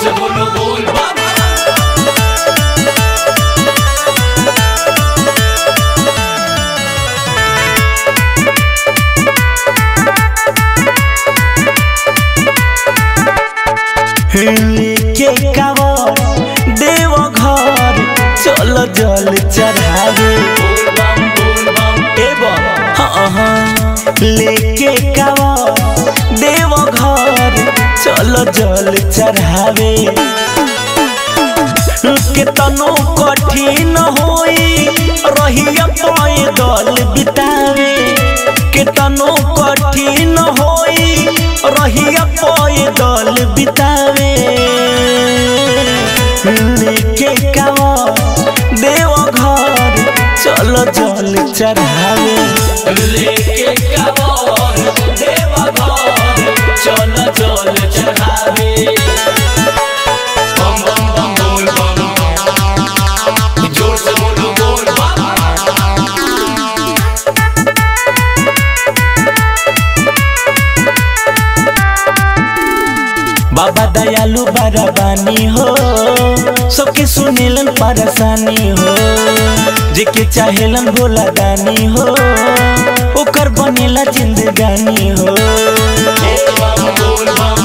से बोलो बोल बाबा लेके कावर देव घर चल जल चढ़ावे बोल बम बोल बम एवं हाँ हाँ लेके कावर देव घर चल जल चढ़ावे केतनो कठिन होई रहिया पैदल बितावे केतनो कठिन होई रहिया पैदल बितावे लेके कावा देव घर चल जल चढ़ावे लेके कावर देवा घर चल चल चढ़ावे बम बम बम बोल बम जोर से बोलो बोल बाबा बाबा दयालु बरबानी हो सबके सुनेलन परेशानी हो जेके चाहेलन भोला दानी हो ओकर बनेला जिंदगानी हो बम बोल बम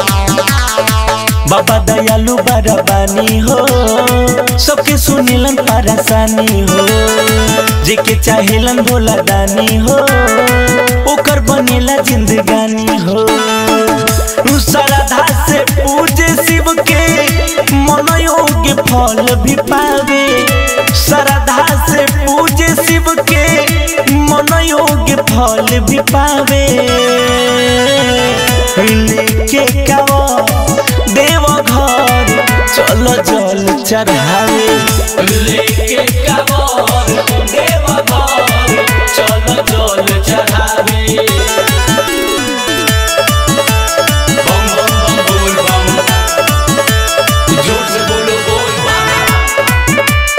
बाबा दयालु बरबानी हो सबके सुनेलन परेशानी हो जेके चाहेलन भोला दानी हो ओकर बनेला जिंदगानी हो श्रद्धा से पूजे शिव के मनोयोग्य फल भी पावे श्रद्धा से पूजे शिव के मनोयोग्य फल भी पावे लेके कावा देव घर चलो जल चढ़ावे लेके कावर देवा घर चल चल चढ़ावे बम बम बम बोल बम जोर से बोलो बोल बाबा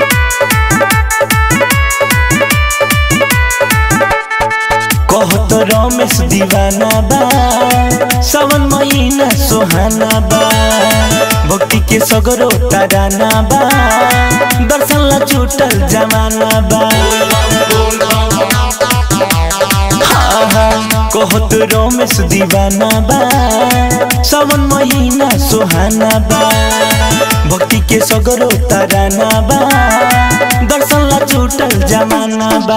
कहत रमेश दीवाना बा सावन महीना सोहाना बा भक्ति के सगरो तराना बा दर्शन ला छूटल जमाना बा बोल बम हाँ हाँ कहत रमेश दीवाना बा सावन महीना सोहाना बा भक्ति के सगरो तराना बा दर्शन ला छूटल जमाना बा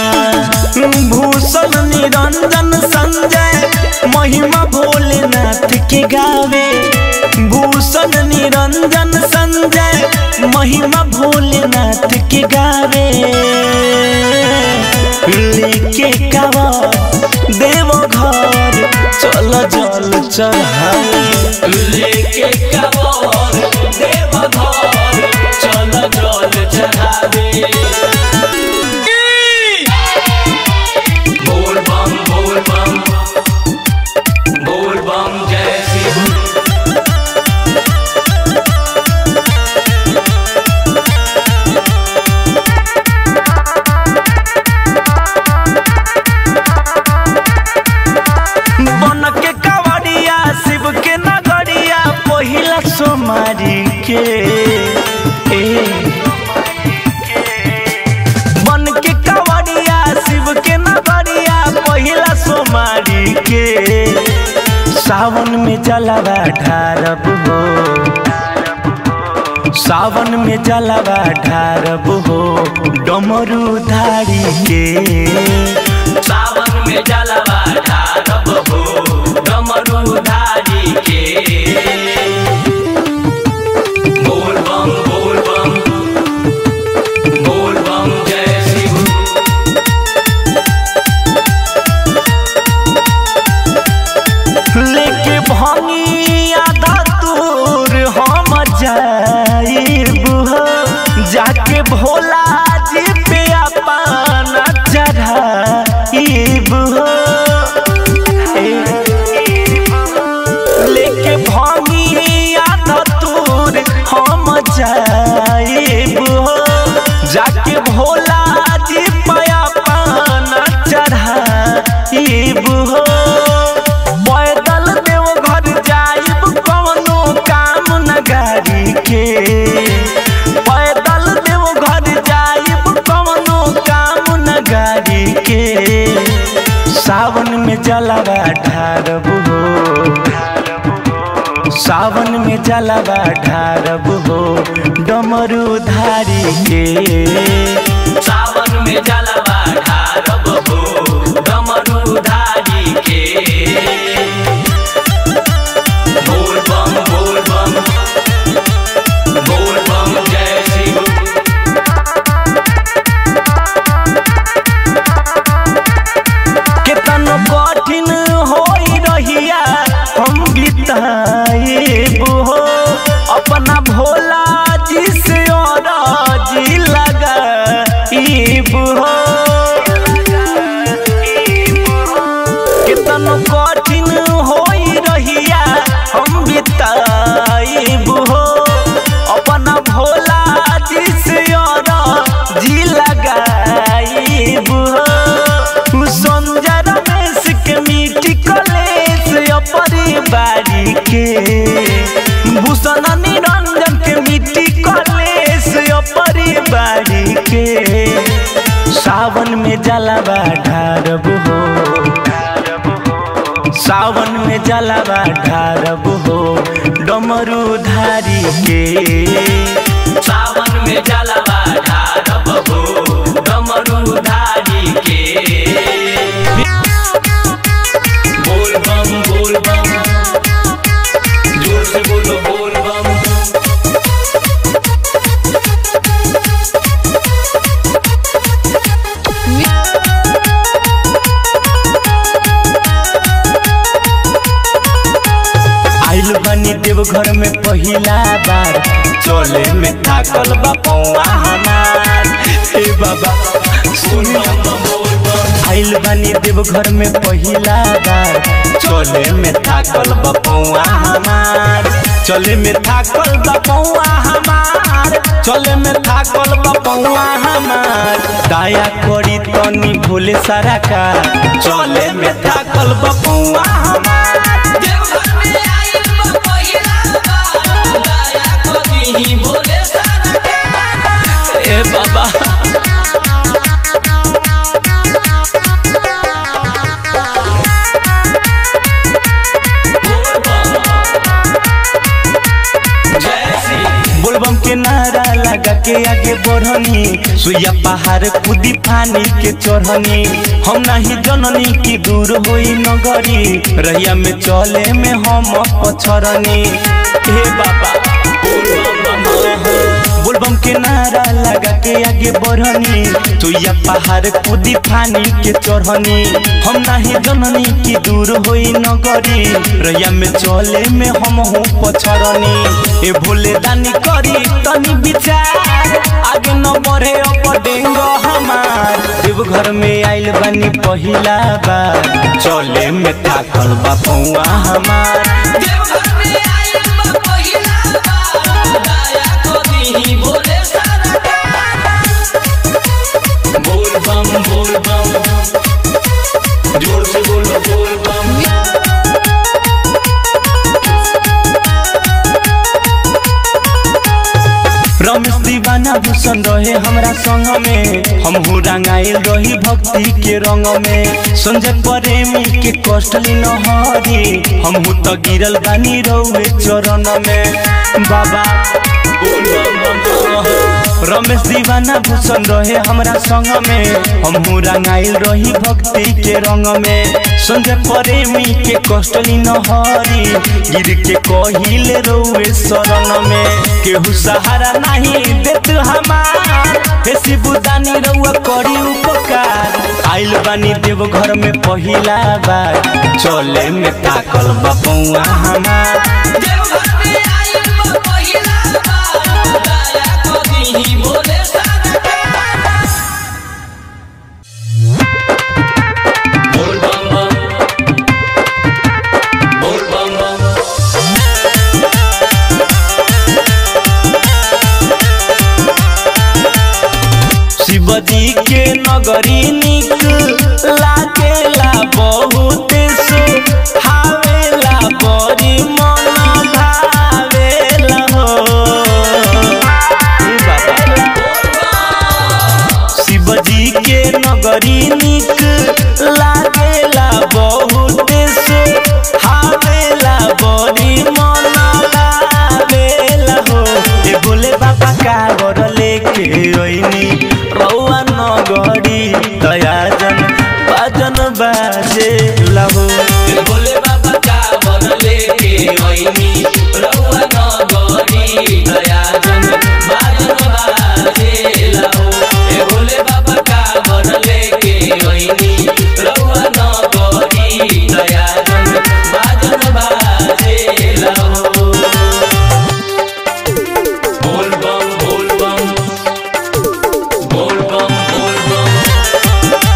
भूषण निरंजन संजय महिमा भोलेनाथ के गावे भूषण निरंजन संजय महिमा भोलेनाथ के गावे लेके कावा देव घर चल जल चढ़ावे लेके कावर देवा घर चल चल चढ़ावे बोल बम बोल बम बोल बम जय शिव बन के कवड़िया शिव के नगरिया पहिला सोमारी के ए बन के कवड़िया शिव के नगरिया पहिला सोमारी के सावन में जलवा ढारब हो सावन में जलवा ढारब हो डमरू धारी के सावन में जलवा ढारब हो डमरू धारी के बोल बम बोल बम बोल बम जय शिव लेके भंगी आधा दूर हम जाइब हो जाके भोला जी पे अपना चढ़ाइब के सावन में जलावा ढारब हो सावन में जलावा ढारब हो डमरू धारी के सावन में जलावा ढारब हो डमरू धारी के बोल बम बोल बम बोल बम जय शिव केतन कठिन होई रहिया हम बिताएब हो अपना भोला जी से और जी लगाइब हो केतन कठिन होई रहिया हम बिताएब हो अपना भोला जी से और जी लगाइब हो संजय रमेश के मीठी कलेश अपरिवारी के भूषण निरंजन के मीठी कलेश अपरिवारी के सावन में जलावा ढारब हो सावन में जलावा ढारब हो डमरू धारी के सावन में जलावा ढारब हो डमरू धारी के बोल बम बोल बम जोर से बोलो बोल बम आइल बनी देव घर में पहिला बार चले में थाकल बा पौआ हमार हे बाबा सुनिया बोल बम आइल बनी देव घर में पहिला बार चले में थाकल बा पौआ हमार चले में थाकल बा पौआ हमार चले में थाकल बा पौआ हमार दया करी तनी भोले सारा का चले में थाकल बा पौआ हमार देवघर में आइल बा पहिला बार दया करी भोले सारा के ए बाबा बोल बम जय शिव बोलबम के नारा लगा के आगे बढ़नी सुइया पहाड़ कूदी पानी के चढ़नी हम नहीं जननी की दूर होई नगरी रहिया में चले में हम पछरनी हे बाबा बोलबम के नारा लगा के आगे बढ़नी सुइया पहाड़ कूदी पानी के चढ़नी हम नहीं जननी की दूर होई नगरी रहिया में चले में हम हूँ पछरनी ए भोले दानी करी तनी विचार आगे न बढ़े अब डेंग हमार देव घर में आइल बनी पहिला बार चले में थाकल बा पौआ हमार देवघर में आइल बा पहिला बार दया करी भोले सारा के बोल बम बोल बम जोर से बोलो बोल बम रमेश दीवाना भूषण रहे हमरा संग में हम हूँ रंगाइल रही भक्ति के रंग में संजय प्रेमी के कष्ट ली न हरी हम हूँ तो गिरल बानी रहुए चरण में बाबा बोल बम बम बम रमेश दीवाना भूषण रहे हमरा संग में हम हूँ रंगाइल रही भक्ति के रंग में संजय प्रेमी के कष्ट ली न हरी गिर के कहिले रहुए शरण में केहू सहारा नहीं देत हमार हे शिवदानी रहुआ करी उपकार आइल बानी देव घर में पहिला बार चले में ताकल बपौआ हमार देवघर में आइल बा पहिला बार दया करी भोले सारा के बोल बम बम बोल बम बम शिवजी के नगरी निक लागेला बहुत सुहावेला बड़ी मन भावेला हो हे बाबा। शिवजी के नगरी निक बाजे लहो भोले बाबा का वर लेके ओइनी रउआ नगरी दया जन बाजन बाजे लाओ ए भोले बाबा का वर लेके ओइनी रउआ नगरी दया जन बाजन बाजे लाओ बोल बम बोल बम बोल बम बोल बम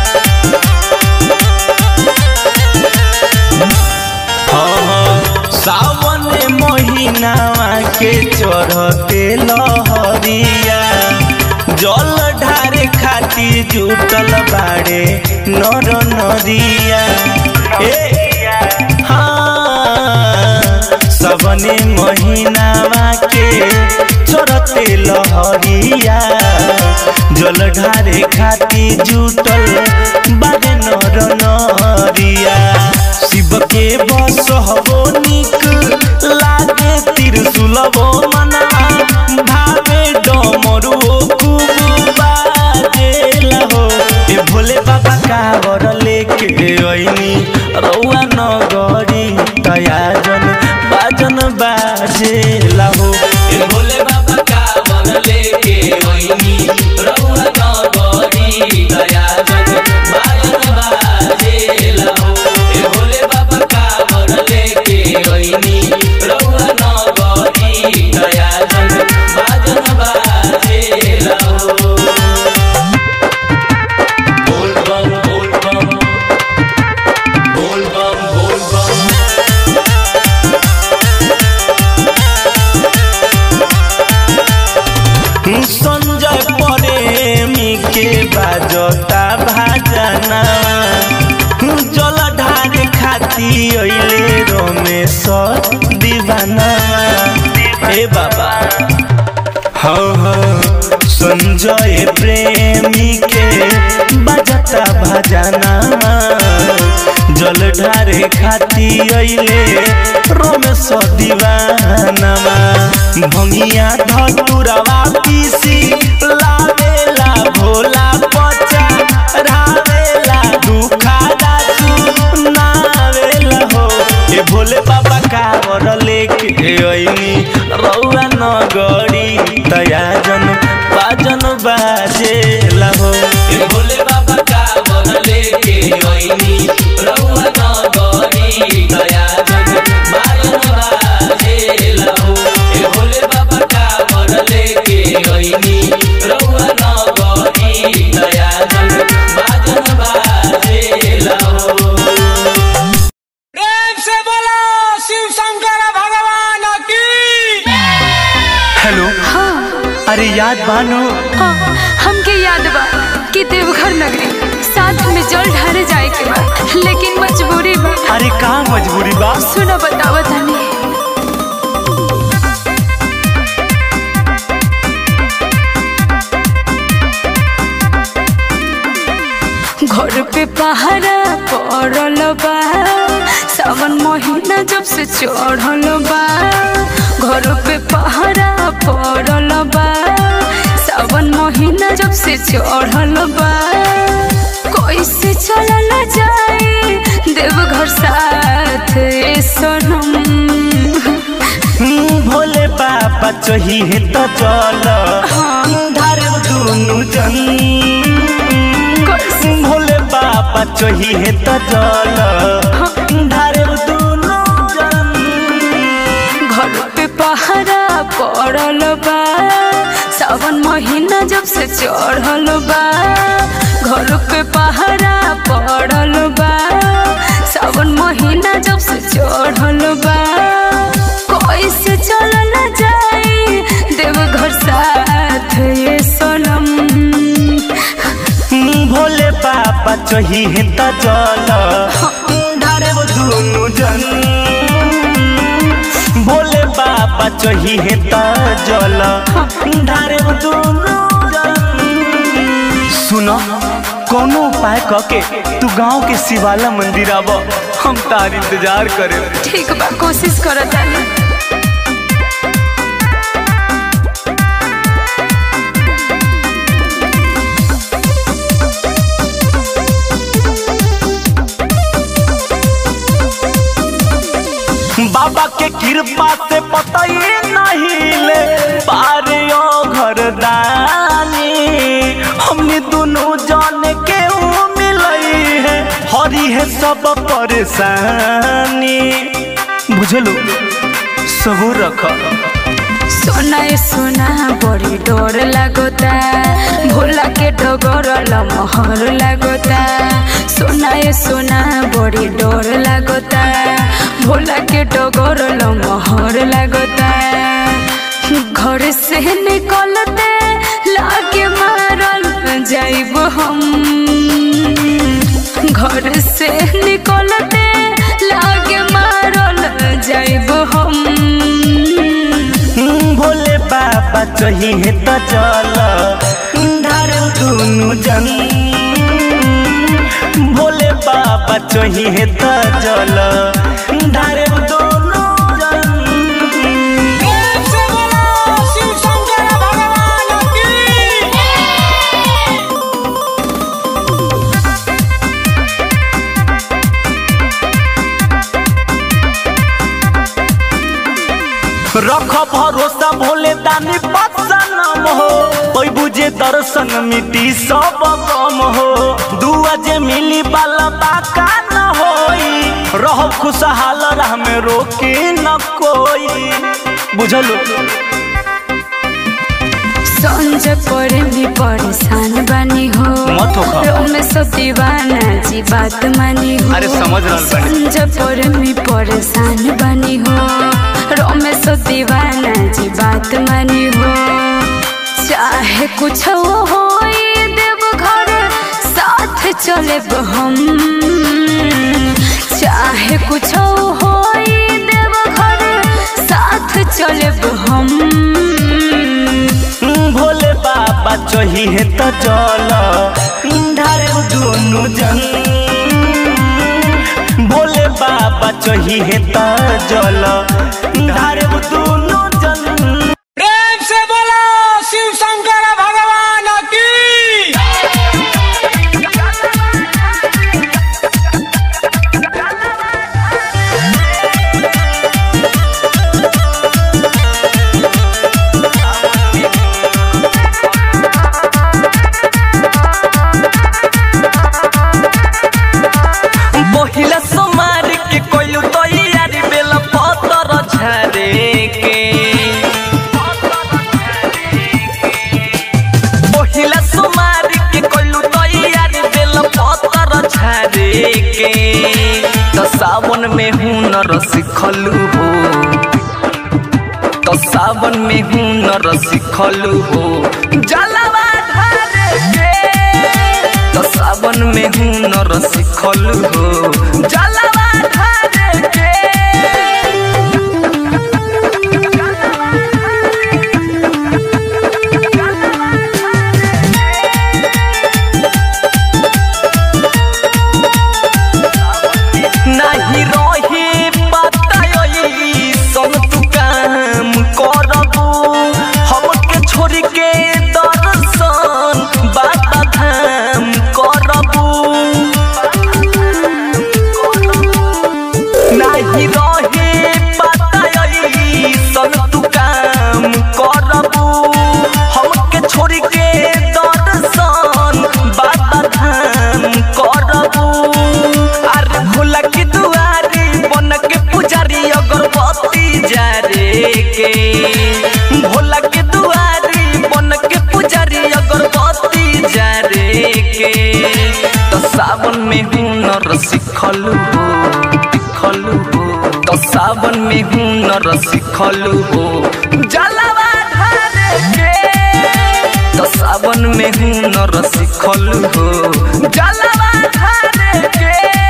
हाँ, सावन महीनावा के चढ़ते लहरिया जल ढारे खातिर जुटल बाड़े नर नदिया ए हाँ सबने महीनावा के चढ़ते लहरिया जल ढारे खातिर जुटल बाड़े नर नरिया शिव के बस हबो निक लागे त्रिशूलबो मना भावे डमरू खूब बाजेला हो ए भोले बाबा कावर लेके ऐनी रौआ नगरी दया जन बाजन बाजेला हो ए भोले बाबा का वर लेके ओइनी रउआ नगरी दया जन बाजन बाजे लाओ ए भोले बाबा का वर लेके ओइनी रउआ नगरी दया जन बाजन बाजे लाओ बोल बम बोल बम बोल बम बोल बम संजय प्रेमी के बाजता भाजना जल ढारे खाती अइले रमेश दीवाना ए बाबा हाँ हाँ संजय प्रेमी के बजता भजना जल ढारे खाती अइले रमेश दीवानवा भंगिया धतुरवा पीसी लावेला भोला पचा रावेला दुखादा सुनावेला हो ए भोले बाबा कावर लेके ऐनी रौआ नगरी तया जन बाजन बाजेला हो ए भोले बाबा का वर लेके ओइनी रउआ नगरी दया जन बाजन बाजे लाओ ए भोले बाबा का वर लेके ओइनी रउआ नगरी दया जन बाजन बाजे लाओ प्रेम से बोलो शिव शंकर भगवान की हेलो अरे याद बानो हाँ, हमके याद बा कि देवघर नगरी साथ में जल ढारे जाए के बा लेकिन मजबूरी बा अरे का मजबूरी बा सुनो बतावा तनी घर पे पहरा पड़ल बा सावन महीना जब से चढ़ल बा घर पे पहरा पड़ल बा सावन महीना जब से चढ़ल बा कैसे चलल जाए देवघर साथ ए सनम हम्म, भोले बाबा चाहिए तो चल धारे दुनु जन भोले बाबा चाहिए तो चल धारे दुनु जन घर पे पहरा पड़ल बा सावन महीना जब से चढ़ल बा घर पे पहरा पड़ल बा सावन महीना जब से चढ़ल बा कैसे चलल जाए देवघर साथ ये सनम हम्म, भोले बाबा चाहिए तो चल धारे दुनु जन भोले बाबा चाहिए तो जल धारे दुनु जन सुनो कोनो उपाय कके तू गांव के शिवाला मंदिर आब हम तार इंतजार करे ठीक बा कोशिश करत तानी कृपा से पता ही नहीं ले पारे ओ घरदानी हमने दोनों जान के ऊ मिलई है हरी है सब परेशानी बुझलो सबूर रख सोना ए सोना बड़ी डर लागोता भोला के डगर मोहर लागोता सोना ए सोना बड़ी डर लागोता भोला के डगर मोहर लागोता घर से निकलते लागे मारल जाइब हम घर से निकलते लागे मारल जाइब हम भोले बाबा चाहिए तो चल धार दुनु जन भोले बाबा चाहिए तो चल धार दोनों जन प्रेम से बोलो शिव शंकर भगवान की रख भरोसा भोले दानी बदसनम हो कोई बुझे दर्शन मिटी सब गम हो दुआ जे मिली बाला बाका न होई रह खुशहाल राह में रोके न कोई बुझलो संज पर भी परेशान बनी हो मत होखा। रोमे सब दीवाना जी बात मानी हो अरे समझ रहल बानी। संज पर भी परेशान बनी हो रोमे सब दीवाना जी बात मानी हो चाहे कुछ वो हो देव घर साथ चले हम चाहे कुछ हो देव घर साथ चले हम भोले बाबा चाहिए तो चल धार दोनों जन भोले बाबा चाहिए तो चल धार दोनों जन प्रेम से बोलो शिव शंकर भगवान की महिला समार के कोइलू तो यारी बेला पतर झरे के महिला समार के कोइलू तो यारी बेला पतर झरे के तो सावन में हुनर सिखलू हो तो सावन में हुनर सिखलू हो जलवा ढारे के तो सावन में हुनर सिखलू हो जलवा ढारे के नाही रही बताई सन तू काम करबू हमके छोड़ के दर्शन बाबा धाम करबू नाही रहे बताई सन तू काम करबू हमके छोड़ के दर्शन बाबा धाम करबू अरे भोला की दुआरी बन के पुजारी अगरबत्ती जारे के भोला के दुआरी बन के पुजारी अगरबत्ती जारे के तो सावन में हुनर सिखलू हो सिखलू हो तो सावन में हुनर सिखलू हो जलवा ढारे के तो सावन में हुनर सिखलू हो जलवा ढारे के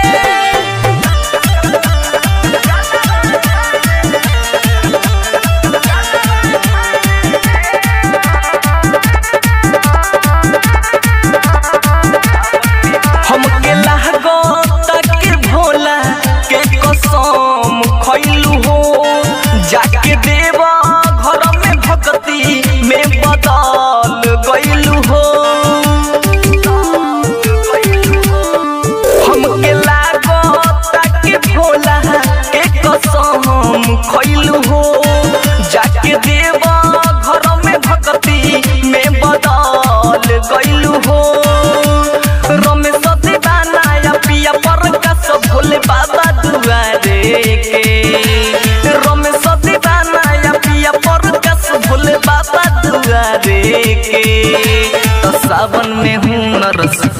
हमके लागो तक भोला के कसम खैलू हो जाके देवा घर में भक्ति में बदल गईलू हो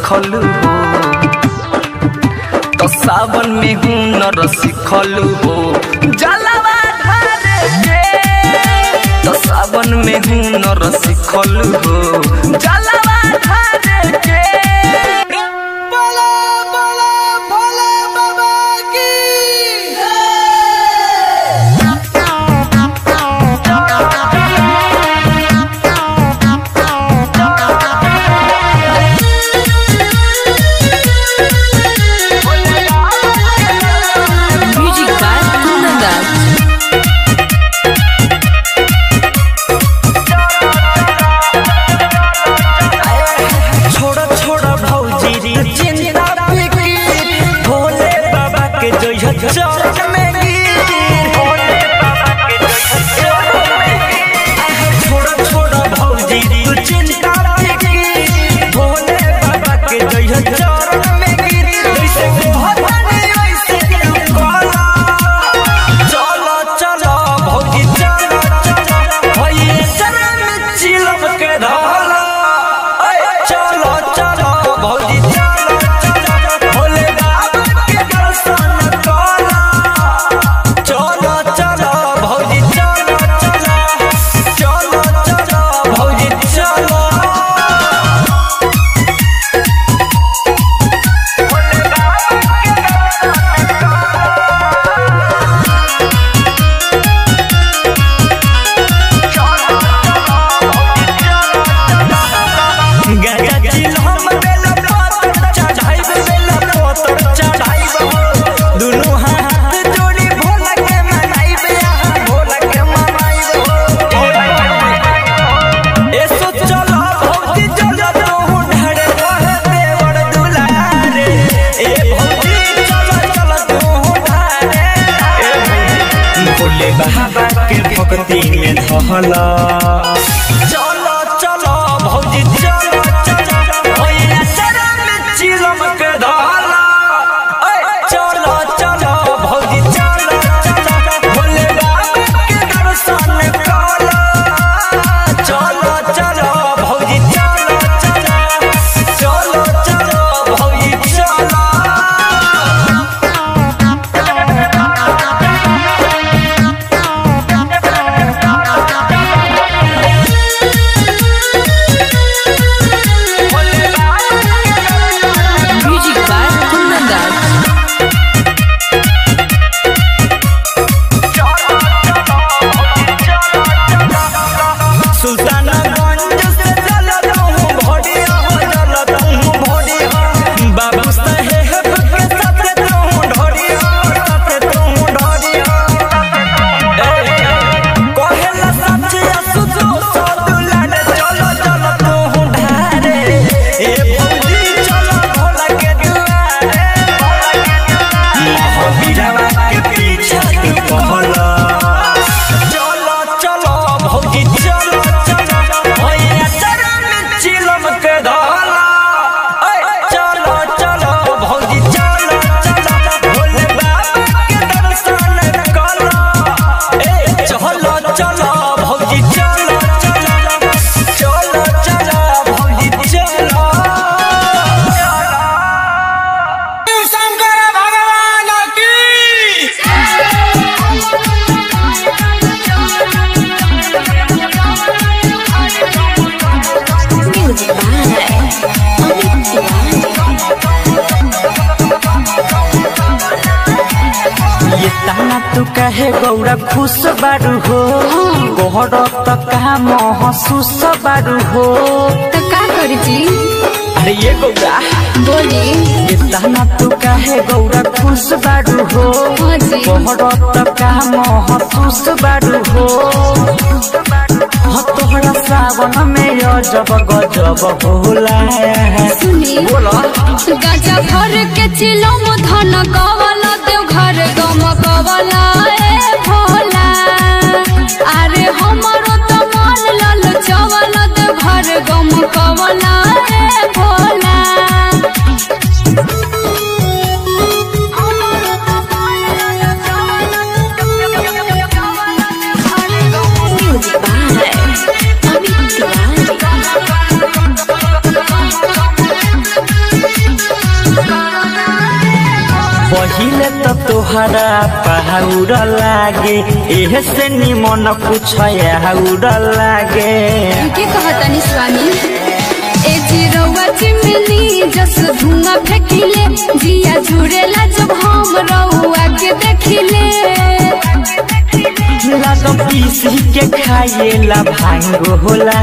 सिखलू हो तो सावन में हुनर सिखलू हो जलवा ढारे के तो सावन में हुनर सिखलू हो जलवा ढारे के बोला बोला भोला बाबा की Music by Kundandas. छोड़ा छोड़ा भौजी री चिंता फिकी भोले बाबा के जय चरण में गिर भोले बाबा के जय चरण में गिर छोड़ा छोड़ा भौजी री चिंता फिकी भोले बाबा के जय चरण में गिर जैसे भवानी वैसे तू काला चलो चलो भौजी चलो चलो भैया चरण में चिलम के धाला चलो चलो भौजी चलो चलो भोले बाबा के दर्शन करो चलो चलो भौजी चलो चलो चलो चलो भौजी चलो भोले बाबा गंगा जिल हम बेला पत्थर चढ़ाइब बेला पत्थर चढ़ाइब दुनू हाथ जोड़ी भोला के मनाइब यहाँ भोला के मनाइब एसो चलो भौजी चलो तू ढड़े रहे देवर दुलारे ए भौजी चलो चलो तू ढड़े ए भौजी भोले बाबा के भक्ति में धहला चलो चलो भौजी चलो चलो भैया शरण में चिलम के धाला ऐ, चलो चलो भौजी चलो चलो भोले बाबा के दर्शन करो चलो चलो भौजी चलो चलो चलो चलो भौजी चलो Music by Kundandas. सुल्तानगंज से चलत हूँ भोडिया हो चलत हूँ भोडिया बाबू साहेब के साथे तू ढोडिया साथे तू ढोडिया कहेला सचिया सुजो सदुलाड चलो चलो तू ढारे ए भौजी चलो भोला के दुआरे महावीरवा के पीछा तू कहला चलो चलो भौजी चलो चलो भैया चरण में चिलम के धाला ऐ, चलो चलो भौजी चलो चलो भोले बाबा के दर्शन करो ए चलो चलो भौजी चलो चलो चलो चलो भौजी चलो शिव शंकर भगवान की Music by Amit ये ताना तू कहे गौरा खुश बारू हो गोहर तक कहा महसूस बारू हो तो का करी जी अरे ये गौरा बोली ये ताना तू कहे गौरा खुश बारू हो हाँ जी गोहर तक कहा महसूस बारू हो हाँ तोहरा सावन में अजब गजब होला सुनी बोला गाजा भर के चिलम धन कवला देव घर गम कवला ए भोला अरे हमरो तो मन लल चवल देव घर गम कवला ए Bhola Music by Amit Tiwari. पहिले तो तोहरा पहाउर लागे एह से निमन कुछ आउर लागे के कहतनी स्वामी ए चिरौआ चिमनी जस धुआं फेंकिले जिया जुड़ेला जब हम रउआ के देखिले लागम पीसी के खाएला भांग होला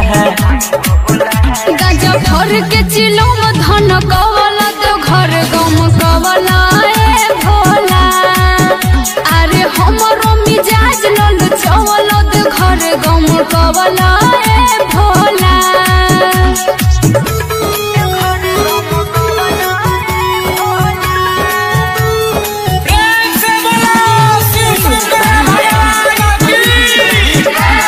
गाजा भर के चिलो में धन कवला तो घर गम कवला ए भोला अरे हमरो मिजाज लल चवल तो घर गम कवला ए भोला प्रेम से बोलो शिव शंकर भगवान की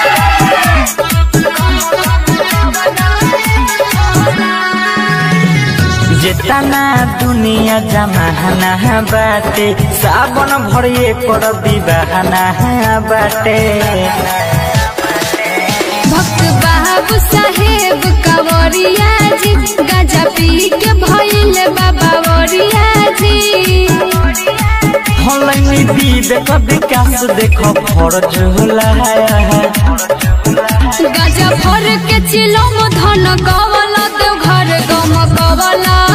जेतना दुनिया जमाना बाटे सावन भर कर विवाहना बाटे भक्त बाबू साहेब कवरिया जी गाजा पी के भइल बाबा वरिया जी हलैनी विवेक विकास देख फरज होला गाजा भर के चिलम धन कवला तो घर गम कवला